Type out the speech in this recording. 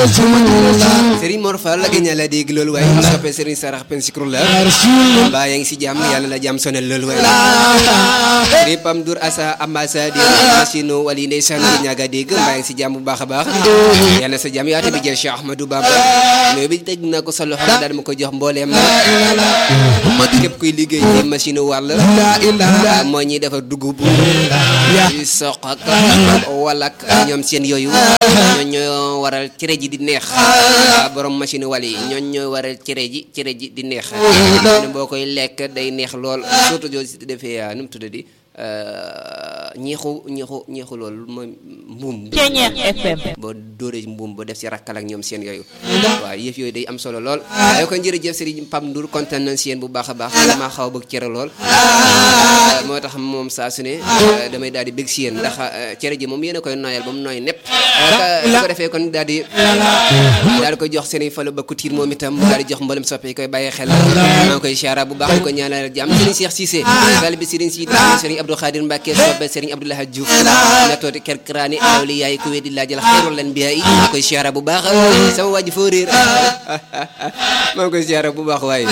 Serigne Mor Fall la gëñ la dégg loolu waaye soppe Serigne Sarax pen sikru la mbaa yaa ngi si jàmm yàlla la jàmm sonal loolu waaye Serigne Pam Dour asa ambassadeur machine wali ndeysaan gi ñaaga dégg mbaa yaa ngi si jàmm bu baax a baax yàlla sa jàmm yaate bi jël Cheikh Ahmadou Bamba mais bi teg na ko sa loxo daal ma ko jox mbooleem la képp kuy liggéey ci machine wàll moo ñuy defar dugub di soq ak walak ñoom seen yooyu ñoo ñoo waral cere ji di neex borom machine wal yi ñoo ñoo waral cere ji cere ji di neex ne boo koy lekk day neex lool surtout joo si defee nu mu tudda di ñeexu ñeexu ñeexu loolu mooy mbuum FM boo dóoree mbuum ba def si rakkal ak ñoom seen yooyu waaw yëf yooyu day am solo lool day ko jërëjëf Serigne Pam Ndour kontaan nañ si yéen bu baax a baax maa xaw a bëgg cere lool moo tax moom saa su ne damay daal di bëgg si yéen ndax cere ji moom yéen a koy nooyal ba mu nooy nepp su ko defee kon daal di daal di koy jox Serigne Fallou Bakku Tiir moom itam daal di jox mboolem soppe yi koy bàyyi xel maa ngi koy siyaara bu baax di ko ñaanal jàmm Serigne Cheikh Cissé taalibe Serigne Sidi Serigne Abdou Khadir Mbacke soppe Serigne Abdoulaye Diouf na tooti kerkraani awli yaay ku weddi laajal xayrul anbiyaa yi maa ngi koy siyaara bu baax sama waa ji foo réer maa ngi koy siyaara bu baax waaye